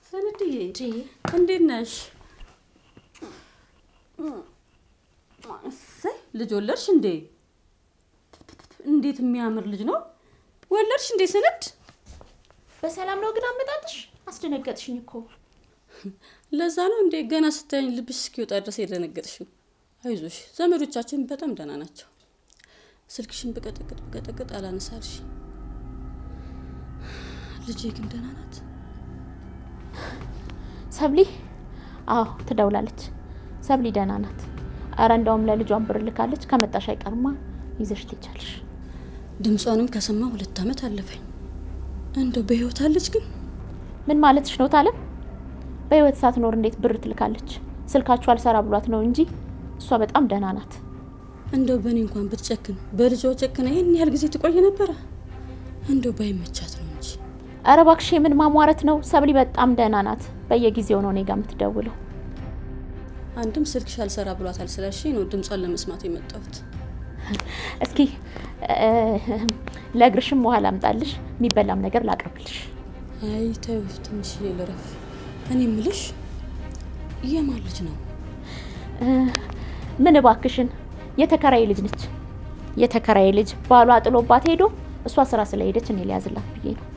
ሰንድዬ እንዴት ነሽ? እሰይ ልጅ ወለድሽ እንዴ? እንዴት የሚያምር ልጅ ነው ወለድሽ እንዴ? ሰንድ በሰላም ነው ግን አመጣጥሽ? አስደነገጥሽኝ እኮ። ለዛ ነው እንዴ ገና ስታየኝ ልብሽ እስኪወጣ ድረስ የደነገጥሽው? አይዞሽ ዘመዶቻችን በጣም ደህና ናቸው። ስልክሽን ብቀጠቅጥ ብቀጠቅጥ አላነሳልሽ። ልጄ ግን ደህና ናት? ሰብሊ? አዎ ትደውላለች። ሰብሊ ደህና ናት። አረ እንደውም ለልጇን ብር ልካለች። ከመጣሽ አይቀርማ ይዘሽ ትቻለሽ። ድምጿንም ከሰማ ሁለት ዓመት አለፈኝ። እንደው በህይወት አለች ግን? ምን ማለትሽ ነው ታለም? በህይወት ሳትኖር እንዴት ብር ትልካለች? ስልካችሁ አልሰራ ብሏት ነው እንጂ እሷ በጣም ደህና ናት። እንደው በእኔ እንኳን ብትጨክን በልጇ ጨክና ይህን ያህል ጊዜ ትቆይ ነበረ? እንደው ባይመቻት ነው እንጂ። አረ እባክሽ የምን ማሟረት ነው? ሰብሊ በጣም ደህና ናት። በየጊዜው ነው እኔ ጋ የምትደውለው። አንድም ስልክሽ አልሰራ ብሏታል ስላልሽኝ ነው ድምጿን ለመስማት የመጣሁት። እስኪ ለእግርሽም ውሃ ላምጣልሽ፣ የሚበላም ነገር ላቅርብልሽ። አይ ተይው ትንሽዬ ልረፍ። እኔ ምልሽ የማን ልጅ ነው? ምን እባክሽን፣ የተከራይ ልጅ ነች። የተከራይ ልጅ ባሏ ጥሎባት ሄዶ እሷ ስራ ስለሄደች እኔ ሊያዝላት ብዬ ነው።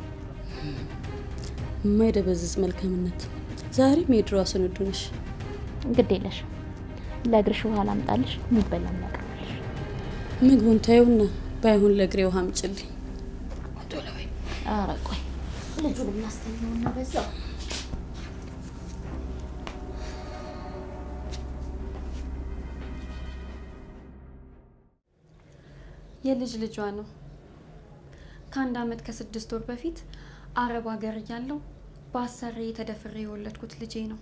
የማይደበዝዝ መልካምነት። ዛሬም የድሮዋ ስንዱ ነሽ። ግድ የለሽ፣ ለእግርሽ ውሃ ላምጣልሽ፣ የሚበላም ላቅርብልሽ። ምግቡን ታዩና ባይሆን ለእግሬ ውሃ አምጪልኝ። ኧረ ቆይ ልጁን እናስተኛውና በዛው የልጅ ልጇ ነው። ከአንድ አመት ከስድስት ወር በፊት አረብ ሀገር እያለሁ በአሰሬ ተደፍሬ የወለድኩት ልጄ ነው።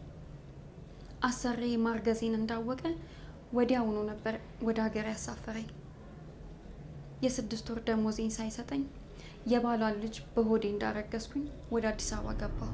አሰሬ ማርገዜን እንዳወቀ ወዲያውኑ ነበር ወደ ሀገር ያሳፈረኝ። የስድስት ወር ደሞዜን ሳይሰጠኝ የባሏን ልጅ በሆዴ እንዳረገዝኩኝ ወደ አዲስ አበባ ገባሁ።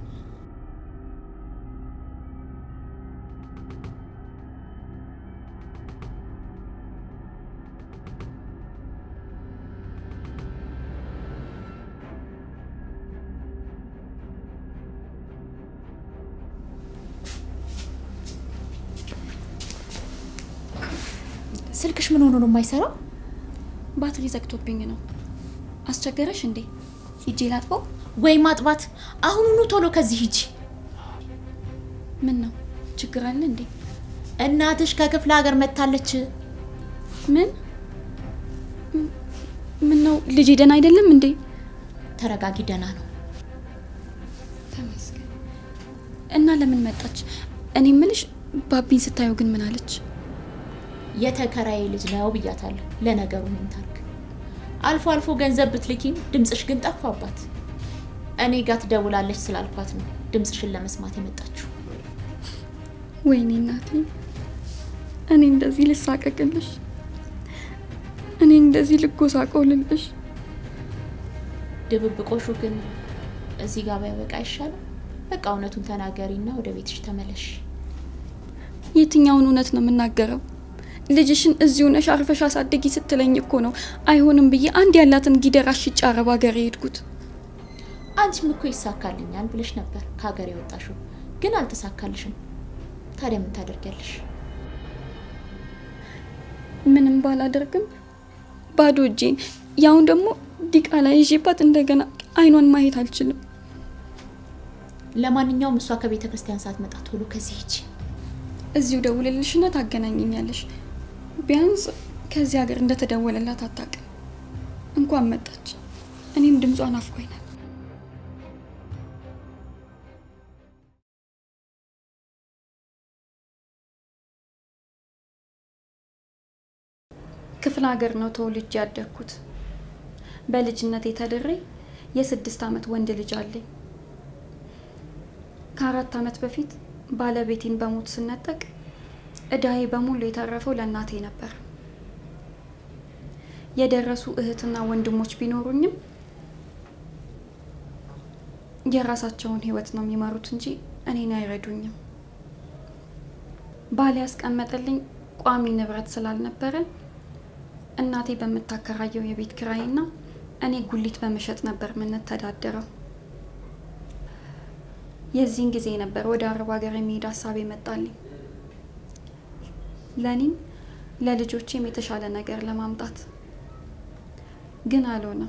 ስልክሽ ምን ሆኖ ነው የማይሰራው? ባትሪ ዘግቶብኝ ነው። አስቸገረሽ እንዴ? ሂጄ ላጥበው? ወይ ማጥባት! አሁኑኑ ቶሎ ከዚህ ሂጂ። ምን ነው ችግር አለ እንዴ? እናትሽ ከክፍለ ሀገር መጥታለች። ምን ምን ነው ልጄ ደህና አይደለም እንዴ? ተረጋጊ፣ ደህና ነው። ተመስገን። እና ለምን መጣች? እኔ ምልሽ ባቢን ስታየው ግን ምን አለች? የተከራይ ልጅ ነው ብያታለሁ። ለነገሩ ምን ታርግ? አልፎ አልፎ ገንዘብ ብትልኪም ድምፅሽ ግን ጠፋባት። እኔ ጋር ትደውላለች ስላልኳት ነው ድምፅሽን ለመስማት የመጣችው። ወይኔ እናቴ፣ እኔ እንደዚህ ልሳቀቅልሽ፣ እኔ እንደዚህ ልጎሳቆልልሽ። ድብብቆሹ ግን እዚህ ጋር ባያበቃ አይሻልም? በቃ እውነቱን ተናገሪና ወደ ቤትሽ ተመለሽ። የትኛውን እውነት ነው የምናገረው? ልጅሽን እዚሁ ነሽ አርፈሽ አሳደጊ ስትለኝ እኮ ነው አይሆንም ብዬ አንድ ያላትን ጊደር አሽጬ አረብ ሀገር የሄድኩት። አንቺም እኮ ይሳካልኛል ብለሽ ነበር ከሀገር የወጣሽው፣ ግን አልተሳካልሽም። ታዲያ ምን ታደርጊያለሽ? ምንም ባላደርግም ባዶ እጄን ያውን ደግሞ ዲቃላ ይዤባት እንደገና አይኗን ማየት አልችልም። ለማንኛውም እሷ ከቤተ ክርስቲያን ሳትመጣ ቶሎ ከዚህ ሂጂ። እዚሁ ደውልልሽና ታገናኘኛለሽ። ቢያንስ ከዚህ ሀገር እንደተደወለላት አታውቅም። እንኳን መጣች። እኔም ድምጿን አፍቆኛል። ክፍለ ሀገር ነው ተወልጄ ያደግኩት። በልጅነት የተድሬ የስድስት ዓመት ወንድ ልጅ አለኝ። ከአራት ዓመት በፊት ባለቤቴን በሞት ስነጠቅ እዳዬ በሙሉ የተረፈው ለእናቴ ነበር። የደረሱ እህትና ወንድሞች ቢኖሩኝም የራሳቸውን ሕይወት ነው የሚመሩት እንጂ እኔን አይረዱኝም። ባል ያስቀመጠልኝ ቋሚ ንብረት ስላልነበረ እናቴ በምታከራየው የቤት ኪራይና እኔ ጉሊት በመሸጥ ነበር የምንተዳደረው። የዚህን ጊዜ ነበር ወደ አረብ ሀገር የሚሄድ ሀሳብ የመጣልኝ። ለእኔም ለልጆቼም የተሻለ ነገር ለማምጣት ግን አልሆነም።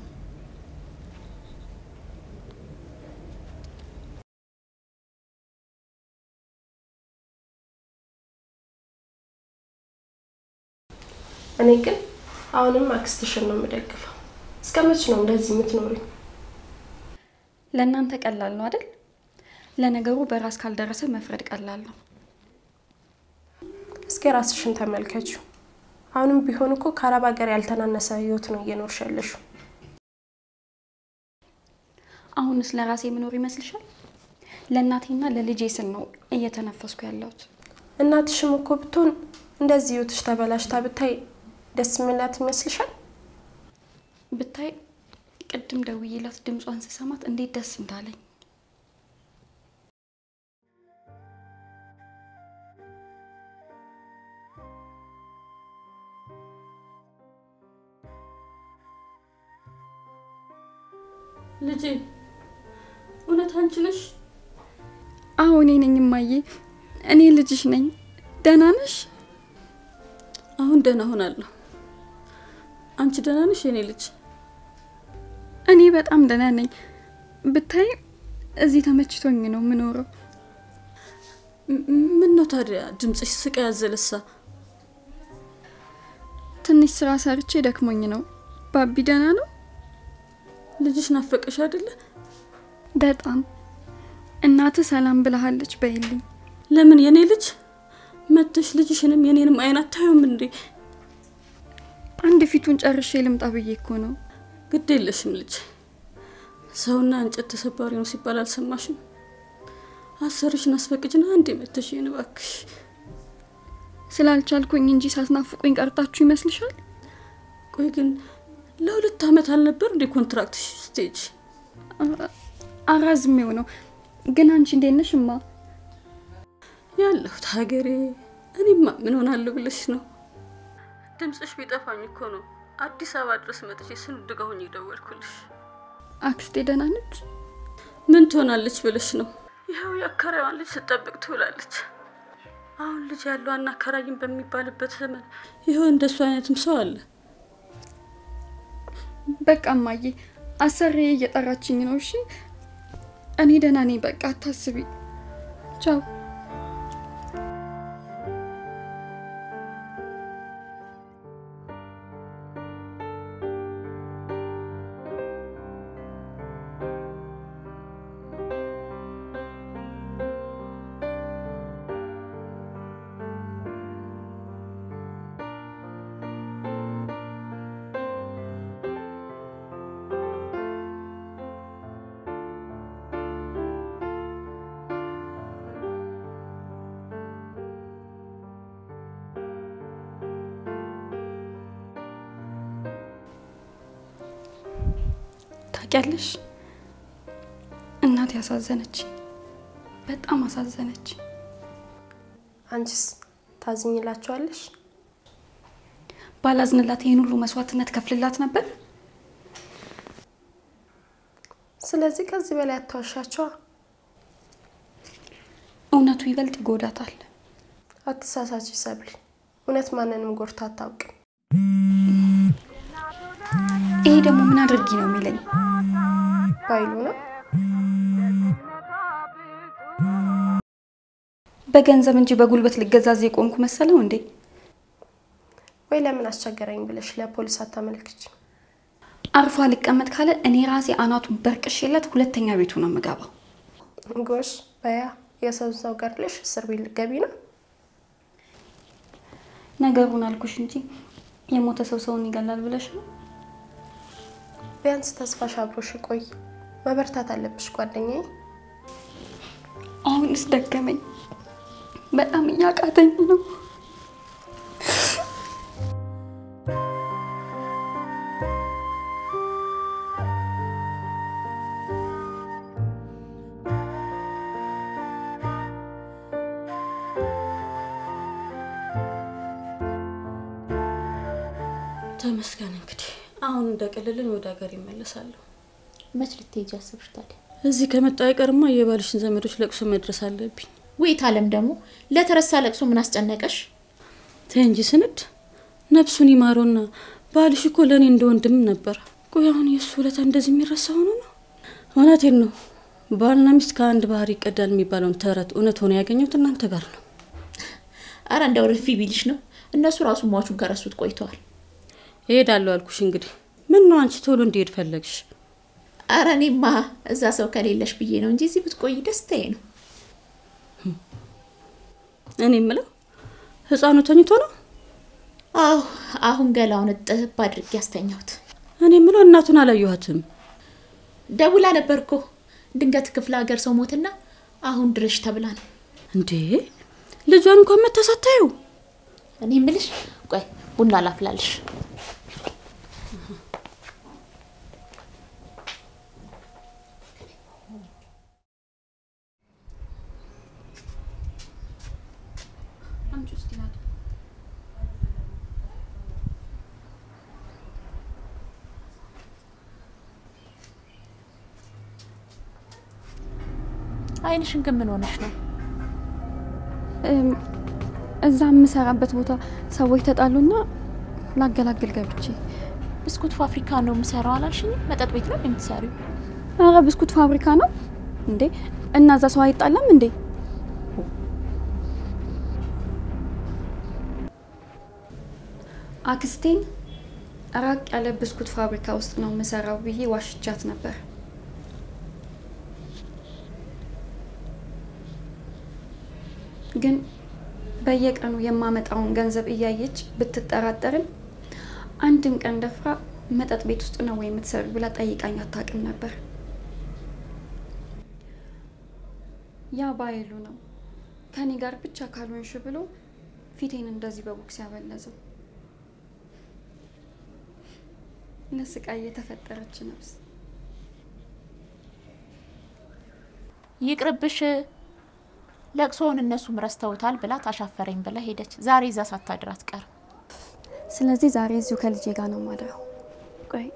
እኔ ግን አሁንም አክስትሽን ነው የምደግፈው። እስከ መች ነው እንደዚህ የምትኖሪው? ለእናንተ ቀላል ነው አይደል? ለነገሩ በራስ ካልደረሰ መፍረድ ቀላል ነው። እስኪ ራስሽን ተመልከችው። አሁንም ቢሆን እኮ ከአረብ ሀገር ያልተናነሰ ህይወት ነው እየኖርሽ ያለሽው። አሁንስ ለራሴ የምኖር ይመስልሻል? ለእናቴና ለልጄ ስል ነው እየተነፈስኩ ያለሁት። እናትሽም እኮ ብትሆን እንደዚህ ህይወትሽ ተበላሽታ ብታይ ደስ የሚላት ይመስልሻል? ብታይ ቅድም ደውዬላት ድምጿን ስሰማት እንዴት ደስ እንዳለኝ። ልጄ እውነት አንቺ ነሽ? አዎ እኔ ነኝ እማዬ፣ እኔ ልጅሽ ነኝ። ደህና ነሽ? አሁን ደህና ሆናለሁ። አንቺ ደህና ነሽ የኔ ልጅ? እኔ በጣም ደህና ነኝ። ብታይ እዚህ ተመችቶኝ ነው የምኖረው። ምን ነው ታዲያ ድምፅሽ ስቃ ያዘለሳ? ትንሽ ስራ ሰርቼ ደክሞኝ ነው። ባቢ ደህና ነው? ልጅሽ ናፈቀሽ አይደለ? በጣም እናትህ ሰላም ብለሃለች በይልኝ። ለምን የኔ ልጅ መተሽ ልጅሽንም የኔንም አይን አታዩም እንዴ? አንድ ፊቱን ጨርሼ ልምጣ ብዬ እኮ ነው። ግድ የለሽም ልጅ። ሰውና እንጨት ተሰባሪ ነው ሲባል አልሰማሽም? አሰርሽን አስፈቅጅና አንዴ መተሽ ይህን እባክሽ። ስላልቻልኩኝ እንጂ ሳትናፍቁኝ ቀርታችሁ ይመስልሻል? ቆይ ግን ለሁለት ዓመት አልነበር እንዴ ኮንትራክት ስቴጅ? አራዝሜው ነው። ግን አንቺ እንዴት ነሽ እማ? ያለሁት ሀገሬ። እኔማ ምን ሆናለሁ ብለሽ ነው? ድምፅሽ ቢጠፋኝ እኮ ነው አዲስ አበባ ድረስ መጥቼ ስንድጋ ሆኜ ደወልኩልሽ። አክስቴ ደህና ነች? ምን ትሆናለች ብለሽ ነው? ይኸው የአከራዋን ልጅ ስጠብቅ ትውላለች። አሁን ልጅ ያለው አናከራይም በሚባልበት ዘመን ይኸው እንደሱ አይነትም ሰው አለ። በቃ እማዬ አሰሬ እየጠራችኝ ነው። እሺ እኔ ደህና ነኝ። በቃ አታስቢ። ቻው። ታውቂያለሽ እናቴ ያሳዘነች፣ በጣም አሳዘነች። አንቺስ ታዝኝላቸዋለሽ? ባላዝንላት ይህን ሁሉ መስዋዕትነት ከፍልላት ነበር። ስለዚህ ከዚህ በላይ አትዋሻቸዋ። እውነቱ ይበልጥ ይጎዳታል። አትሳሳች ሰብል። እውነት ማንንም ጎርታ አታውቅም። ይሄ ደግሞ ምን አድርጊ ነው የሚለኝ? ባይሉ ነው በገንዘብ እንጂ በጉልበት ልገዛዝ የቆምኩ መሰለው እንዴ? ወይ ለምን አስቸገረኝ ብለሽ ለፖሊስ አታመልክች? አርፎ አልቀመጥ ካለ እኔ ራሴ አናቱን በርቅሼለት ሁለተኛ ቤቱ ነው የምገባው። ጎሽ በያ የሰው ሰው ገድለሽ እስር ቤት ልትገቢ ነው። ነገሩን አልኩሽ እንጂ የሞተ ሰው ሰውን ይገላል ብለሽ ነው? ቢያንስ ተስፋሽ አብሮሽ ቆይ። መበርታት አለብሽ ጓደኛዬ። አሁንስ ደገመኝ። በጣም እያቃተኝ ነው። ተመስገን እንግዲህ አሁን እንደቀለልን ወደ ሀገር ይመለሳለሁ። መች ልትሄጂ አስብሽ ታዲያ? እዚህ ከመጣ አይቀርማ የባልሽን ዘመዶች ለቅሶ መድረስ አለብኝ። ውይት አለም ደግሞ ለተረሳ ለቅሶ ምን አስጨነቀሽ? ተይ እንጂ ስንድ ነፍሱን ይማረውና ባልሽ እኮ ለእኔ እንደ ወንድም ነበር። ቆይ አሁን የእሱ ውለታ እንደዚህ የሚረሳ ሆኖ ነው? እውነቴን ነው። ባልና ሚስት ከአንድ ባህር ይቀዳል የሚባለውን ተረት እውነት ሆኖ ያገኘሁት እናንተ ጋር ነው። አረ እንደው ርፊ ቢልሽ ነው። እነሱ ራሱ ሟቹን ከረሱት ቆይተዋል። እሄዳለሁ አልኩሽ። እንግዲህ ምን ነው አንቺ ቶሎ እንዲሄድ ፈለግሽ? አረ እኔማ እዛ ሰው ከሌለሽ ብዬ ነው እንጂ እዚህ ብትቆይ ደስታዬ ነው። እኔ የምለው ህፃኑ ተኝቶ ነው? አዎ አሁን ገላውን እጥብ አድርጌ ያስተኛሁት። እኔ የምለው እናቱን አላየኋትም። ደውላ ነበር እኮ ድንገት ክፍለ ሀገር ሰው ሞትና አሁን ድረሽ ተብላ ነው። እንዴ ልጇን እንኳን መታሳታዩ እኔ ምልሽ ቆይ ቡና ላፍላልሽ። አምጪ ውስጥ ይላል። አይንሽን ግን ምን ሆነሽ ነው? እም፣ እዛ የምሰራበት ቦታ ሰዎች ተጣሉና ላገላግል ገብቼ። ብስኩት ፋብሪካ ነው የምሰራው አላልሽኝም? መጠጥ ቤት ነው የምትሰሪው? ኧረ ብስኩት ፋብሪካ ነው እንዴ? እና እዛ ሰው አይጣላም እንዴ? አክስቴን ራቅ ያለ ብስኩት ፋብሪካ ውስጥ ነው የምሰራው ብዬ ዋሽቻት ነበር። ግን በየቀኑ የማመጣውን ገንዘብ እያየች ብትጠራጠርም አንድም ቀን ደፍራ መጠጥ ቤት ውስጥ ነው ወይ የምትሰሪ ብላ ጠይቃኝ አታውቅም ነበር። ያ ባይሉ ነው ከኔ ጋር ብቻ ካልሆንሽ ብሎ ፊቴን እንደዚህ በቦክስ ያበለዘው። ለስቃይ የተፈጠረች ነፍስ። ይቅርብሽ፣ ለቅሶውን እነሱም ረስተውታል ብላ ታሻፈረኝ ብላ ሄደች። ዛሬ እዛ ሳታድር አትቀርም። ስለዚህ ዛሬ እዚሁ ከልጄ ጋር ነው ማድረው። ቆይ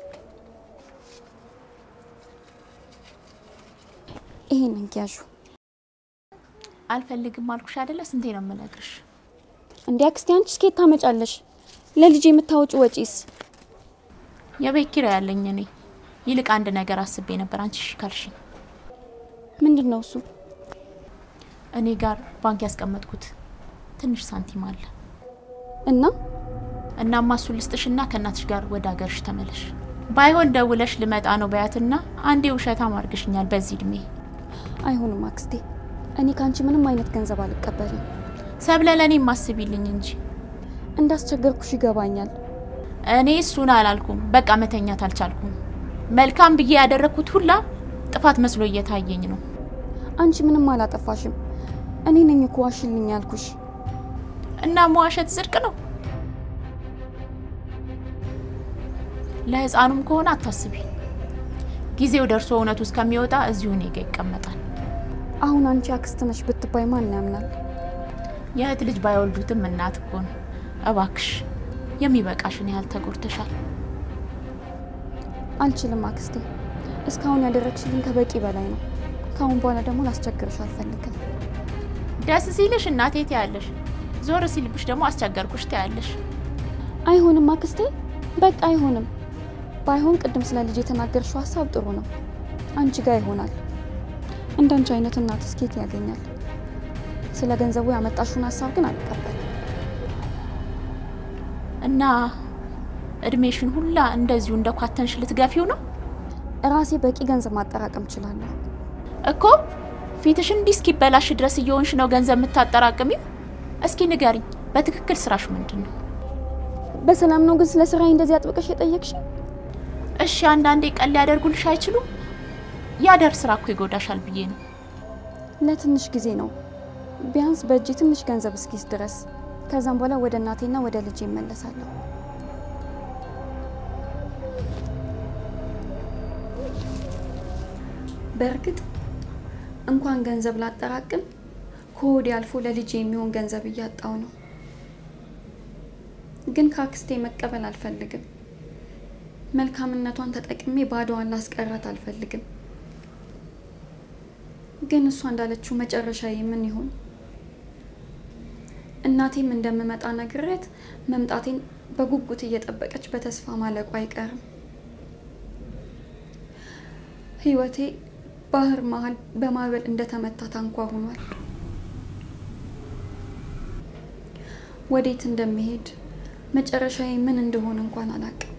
ይሄን እንኪያዡ። አልፈልግም አልኩሽ አይደለ? ስንቴ ነው የምነግርሽ? እንዲ አክስቴ አንቺ ስኬት ታመጫለሽ? ለልጄ የምታወጪ ወጪስ? የቤት ኪራይ ያለኝ እኔ። ይልቅ አንድ ነገር አስቤ ነበር። አንቺ እሺ ካልሽኝ ምንድን ነው እሱ? እኔ ጋር ባንክ ያስቀመጥኩት ትንሽ ሳንቲም አለ። እና እናማ እሱን ልስጥሽና ከእናትሽ ጋር ወደ ሀገርሽ ተመለሽ። ባይሆን ደውለሽ ልመጣ ነው በያትና አንዴ ውሸታም አድርግሽኛል በዚህ እድሜ። አይሆንም አክስቴ፣ እኔ ከአንቺ ምንም አይነት ገንዘብ አልቀበልም። ሰብለ ለእኔ ማስቢልኝ እንጂ እንዳስቸገርኩሽ ይገባኛል። እኔ እሱን አላልኩም። በቃ መተኛት አልቻልኩም። መልካም ብዬ ያደረግኩት ሁላ ጥፋት መስሎ እየታየኝ ነው። አንቺ ምንም አላጠፋሽም። እኔ ነኝ እኮ ዋሽልኝ ያልኩሽ። እና መዋሸት ጽድቅ ነው? ለህፃኑም ከሆነ አታስቢ። ጊዜው ደርሶ እውነቱ እስከሚወጣ እዚሁ እኔ ጋ ይቀመጣል። አሁን አንቺ አክስት ነሽ ብትባይ ማን ያምናል? የእህት ልጅ ባይወልዱትም እናት እኮ ነው። እባክሽ የሚበቃሽን ያህል ተጎድተሻል። አልችልም አክስቴ፣ እስካሁን ያደረግሽልኝ ከበቂ በላይ ነው። ከአሁን በኋላ ደግሞ ላስቸግርሽ አልፈልግም። ደስ ሲልሽ እናቴ ትያለሽ፣ ዞር ሲልብሽ ደግሞ አስቸገርኩሽ ትያለሽ። አይሆንም አክስቴ፣ በቃ አይሆንም። ባይሆን ቅድም ስለ ልጅ የተናገርሽው ሀሳብ ጥሩ ነው፣ አንቺ ጋር ይሆናል። እንዳንቺ አይነት እናት ስኬት ያገኛል። ስለ ገንዘቡ ያመጣሽውን ሀሳብ ግን አልቀበልም። እና እድሜሽን ሁላ እንደዚሁ እንደ ኳተንሽ ልትገፊው ነው እራሴ በቂ ገንዘብ ማጠራቀም እችላለሁ። እኮ ፊትሽ እንዲህ እስኪበላሽ ድረስ እየሆንሽ ነው ገንዘብ የምታጠራቅሚው? እስኪ ንገሪኝ፣ በትክክል ስራሽ ምንድን ነው? በሰላም ነው ግን ስለ ስራዬ እንደዚህ አጥብቀሽ የጠየቅሽ? እሺ አንዳንዴ ቀን ሊያደርጉልሽ አይችሉም? ያደር ስራ እኮ ይጎዳሻል ብዬ ነው። ለትንሽ ጊዜ ነው፣ ቢያንስ በእጅ ትንሽ ገንዘብ እስኪስ ድረስ። ከዛም በኋላ ወደ እናቴና ወደ ልጅ ይመለሳለሁ። በእርግጥ እንኳን ገንዘብ ላጠራቅም ከሆዴ አልፎ ለልጅ የሚሆን ገንዘብ እያጣው ነው። ግን ከአክስቴ መቀበል ግን እሷ እንዳለችው መጨረሻ ምን ይሆን? እናቴም እንደምመጣ ነግሬያት መምጣቴን በጉጉት እየጠበቀች በተስፋ ማለቁ አይቀርም። ህይወቴ ባህር መሀል በማዕበል እንደተመታ ታንኳ ሆኗል። ወዴት እንደሚሄድ መጨረሻዬ ምን እንደሆነ እንኳን አላውቅም።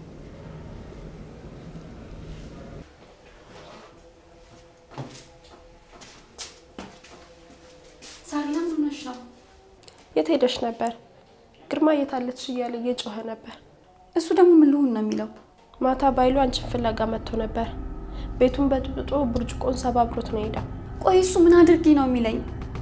ሳር ለምን ሆነሽ ነው? የት ሄደሽ ነበር? ግርማ የታለች እያለ እየጮኸ ነበር። እሱ ደግሞ ምን ልሆን ነው የሚለው? ማታ ባይሉ አንቺን ፍለጋ መጥቶ ነበር። ቤቱን በጥብጦ ብርጭቆን ሰባብሮት ነው ሄደው። ቆይ እሱ ምን አድርጊ ነው የሚለኝ?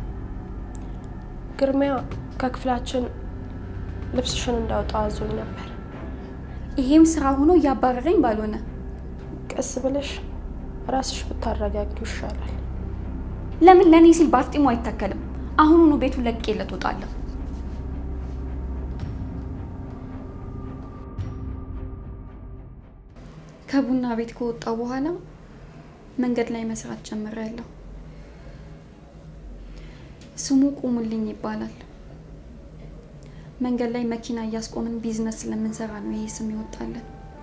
ግርሚያ ከክፍላችን ልብስሽን እንዳወጣ አዞኝ ነበር። ይሄም ስራ ሆኖ እያባረረኝ ባልሆነ ቀስ ብለሽ ራስሽ ብታረጋጊው ይሻላል። ለምን ለእኔ ሲል በአፍጢሙ አይታከልም? አሁኑኑ ቤቱን ለቅቄለት እወጣለሁ። ከቡና ቤት ከወጣው በኋላ መንገድ ላይ መስራት ጀምሬያለሁ። ስሙ ቁሙልኝ ይባላል። መንገድ ላይ መኪና እያስቆምን ቢዝነስ ስለምንሰራ ነው ይሄ ስም ይወጣለን።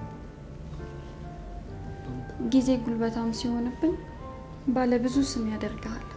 ጊዜ ጉልበታም ሲሆንብን ባለ ብዙ ስም ያደርግሃል።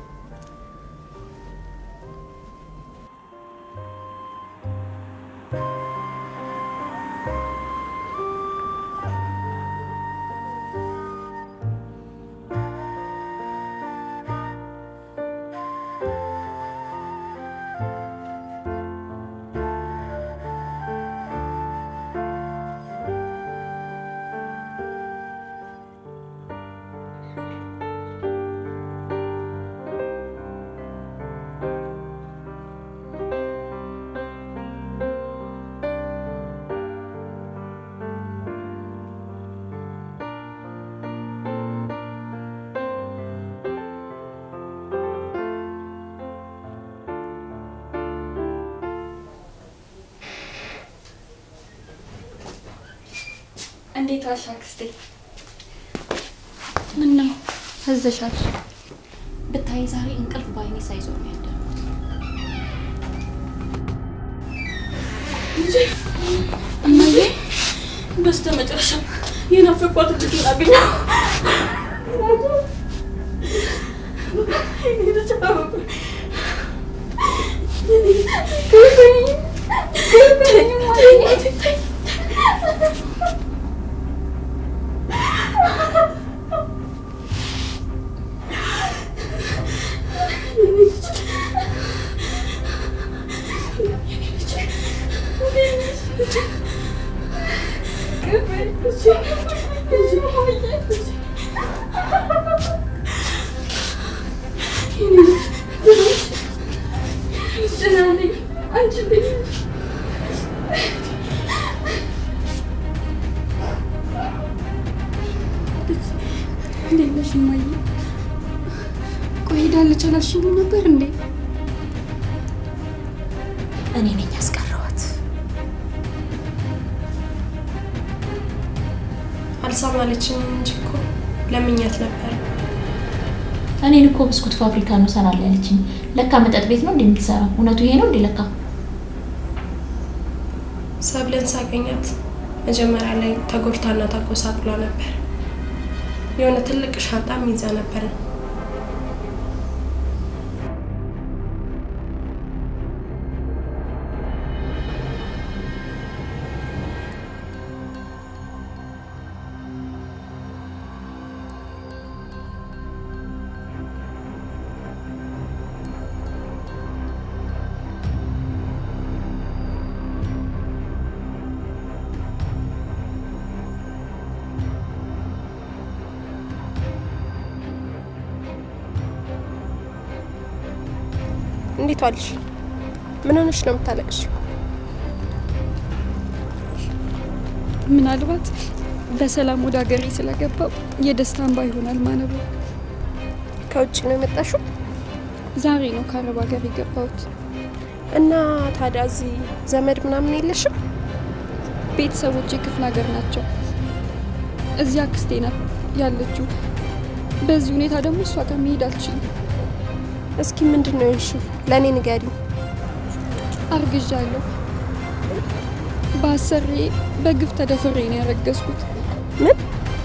እንዴት ዋልሽ አክስቴ? ምን ነው ፈዘሻል? ብታይ ዛሬ እንቅልፍ በአይኔ ሳይዞር ነው ያደረኩት። እማዬ በስተ መጨረሻም የናፈቋት ልጅ አገኘሁ። እንዴት ነሽ እማዬ? ቆይ ሄዳለች አላልሽኝም ነበር እንዴ? እኔ ነኝ ያስቀረዋት። አልሰማለችም እንጂ እኮ ለምኛት ነበር። እኔን እኮ ብስኩት ፋብሪካ ነው እሰራለሁ ያለችኝ። ለካ መጠጥ ቤት ነው እንዴ የምትሰራው? እውነቱ ይሄ ነው እንዴ? ለካ ሰብለን ሳገኛት መጀመሪያ ላይ ተጎድታና ተጎሳቅሏ ነበር። የሆነ ትልቅ ሻንጣም ይዛ ነበር። እንዴት ዋልሽ? ምን ሆነሽ ነው የምታለቅሽው? ምናልባት በሰላም ወደ ሀገሬ ስለገባው የደስታ እንባ ይሆናል ማነቡ። ከውጭ ነው የመጣሽው? ዛሬ ነው ከአረብ ሀገር የገባሁት። እና ታዲያ እዚህ ዘመድ ምናምን የለሽም? ቤተሰቦቼ ክፍለ ሀገር ናቸው። እዚያ አክስቴ ናት ያለችው። በዚህ ሁኔታ ደግሞ እሷ ጋር መሄድ አልችልም። እስኪ ምንድን ነው ያልሽው? ለእኔ ንገሪኝ። አርግዣለሁ። በአሰሬ በግፍ ተደፍሬ ነው ያረገዝኩት። ምን?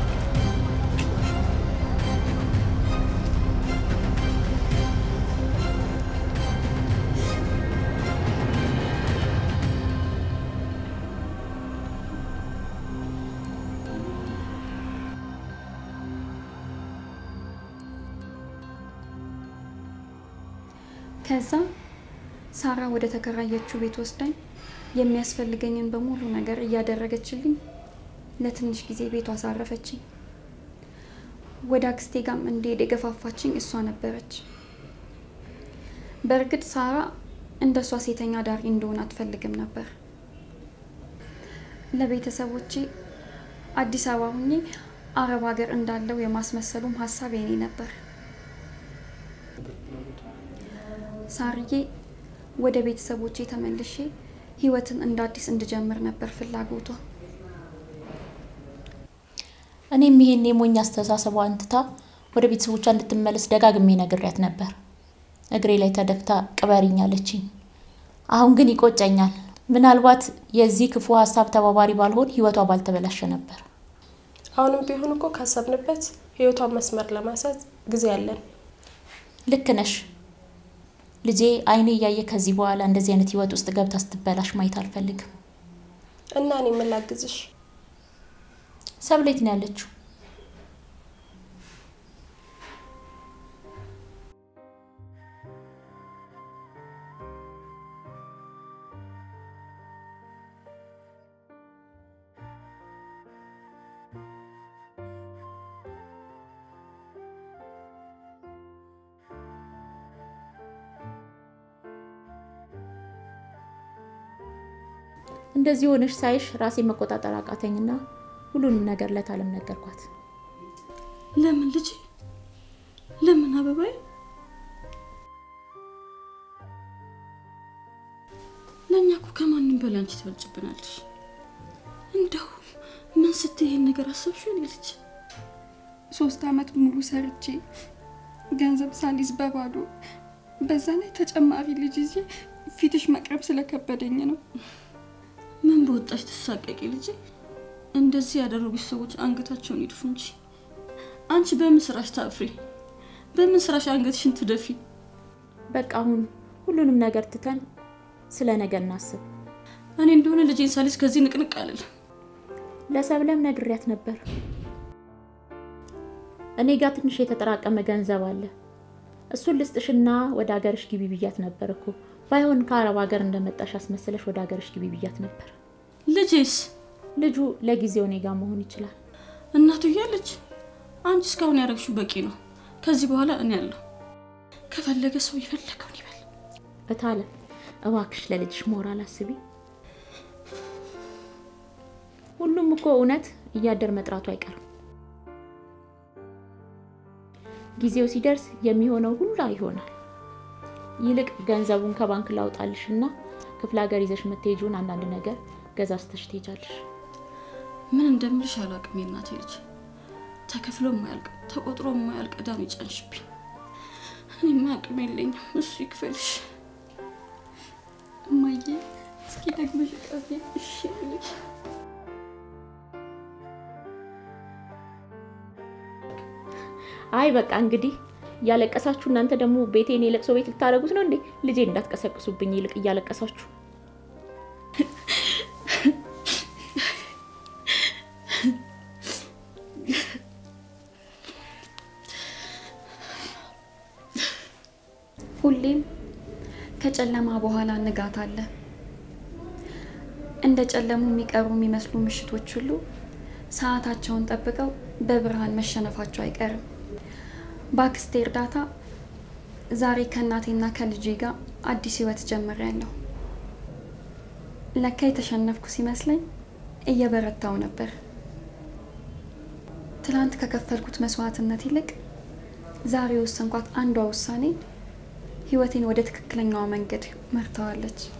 ከዛ ሳራ ወደ ተከራየችው ቤት ወስዳኝ የሚያስፈልገኝን በሙሉ ነገር እያደረገችልኝ ለትንሽ ጊዜ ቤቷ አሳረፈችኝ። ወደ አክስቴ ጋም እንድሄድ የገፋፋችኝ እሷ ነበረች። በእርግጥ ሳራ እንደ እሷ ሴተኛ ዳሪ እንደሆነ አትፈልግም ነበር። ለቤተሰቦቼ አዲስ አበባ ሁኜ አረብ ሀገር እንዳለው የማስመሰሉም ሀሳብ የኔ ነበር። ሳርዬ ወደ ቤተሰቦቼ ተመልሼ ህይወትን እንደ አዲስ እንድጀምር ነበር ፍላጎቷ። እኔም ይሄን የሞኝ አስተሳሰቧን ትታ ወደ ቤተሰቦቿ እንድትመለስ ደጋግሜ ነግሬያት ነበር። እግሬ ላይ ተደፍታ ቅበሪኝ አለችኝ። አሁን ግን ይቆጨኛል። ምናልባት የዚህ ክፉ ሀሳብ ተባባሪ ባልሆን ህይወቷ ባልተበላሸ ነበር። አሁንም ቢሆን እኮ ካሰብንበት ህይወቷን መስመር ለማስያዝ ጊዜ አለን። ልክ ነሽ ልጄ። አይኔ እያየ ከዚህ በኋላ እንደዚህ አይነት ህይወት ውስጥ ገብታ ስትበላሽ ማየት አልፈልግም። እና እኔ ምን ላግዝሽ? ሰብሌት ነው ያለችው። እንደዚህ ሆነሽ ሳይሽ ራሴ መቆጣጠር አቃተኝና ሁሉንም ነገር ለታለም ነገርኳት። ለምን ልጄ? ለምን አበባዬ? ለእኛ እኮ ከማንም በላይ አንቺ ትበልጭብናለሽ። እንደው ምን ስትይ ይሄን ነገር አሰብሽው? እኔ ልጅ ሶስት አመት ሙሉ ሰርቼ ገንዘብ ሳሊዝ በባዶ በዛ ላይ ተጨማሪ ልጅ ይዤ ፊትሽ መቅረብ ስለከበደኝ ነው። ምን በወጣሽ ትሳቀቂ ልጄ። እንደዚህ ያደረጉሽ ሰዎች አንገታቸውን ይድፉ እንጂ አንቺ በምን ስራሽ ታፍሪ? በምን ስራሽ አንገትሽን ትደፊ? በቃ አሁን ሁሉንም ነገር ትተን ስለ ነገ እናስብ። እኔ እንደሆነ ልጄን ሳሊስ ከዚህ ንቅንቅ አልል። ለሰብለም ነግሬያት ነበር። እኔ ጋር ትንሽ የተጠራቀመ ገንዘብ አለ። እሱን ልስጥሽና ወደ ሀገርሽ ግቢ ብያት ነበር እኮ። ባይሆን ከአረብ ሀገር እንደመጣሽ አስመስለሽ ወደ ሀገርሽ ግቢ ብያት ነበር። ልጄስ ልጁ ለጊዜው እኔ ጋር መሆን ይችላል። እናቱ እያለች አንቺ እስካሁን ያደረግሽው በቂ ነው። ከዚህ በኋላ እኔ ያለሁ ከፈለገ ሰው የፈለገውን ይበል። እታለ እባክሽ ለልጅሽ ሞራል አስቢ። ሁሉም እኮ እውነት እያደር መጥራቱ አይቀርም። ጊዜው ሲደርስ የሚሆነው ሁሉ ይሆናል። ይልቅ ገንዘቡን ከባንክ ላውጣልሽ እና ክፍለ ሀገር ይዘሽ የምትሄጂውን አንዳንድ ነገር ገዛዝተሽ ትሄጃለሽ። ምን እንደምልሽ አላውቅም። የእናቴ ልጅ ተከፍሎ የማያልቅ ተቆጥሮ የማያልቅ ዕዳ ነው የጫንሽብኝ። እኔማ አቅም የለኝም፣ እሱ ይክፈልሽ። እማዬ እስኪ ደግመሽ ቀፊ እሺ ልጅ አይ በቃ እንግዲህ እያለቀሳችሁ እናንተ ደግሞ ቤቴን የለቅሶ ቤት ልታደርጉት ነው እንዴ? ልጄ እንዳትቀሰቅሱብኝ ይልቅ እያለቀሳችሁ ሁሌም ከጨለማ በኋላ ንጋት አለ። እንደ ጨለሙ የሚቀሩ የሚመስሉ ምሽቶች ሁሉ ሰዓታቸውን ጠብቀው በብርሃን መሸነፋቸው አይቀርም። በአክስቴ እርዳታ ዛሬ ከእናቴና ከልጄ ጋር አዲስ ህይወት ጀምሬያለሁ። ለካ የተሸነፍኩ ሲመስለኝ እየበረታው ነበር። ትላንት ከከፈልኩት መስዋዕትነት ይልቅ ዛሬ የወሰንኳት አንዷ ውሳኔ ህይወቴን ወደ ትክክለኛዋ መንገድ መርተዋለች።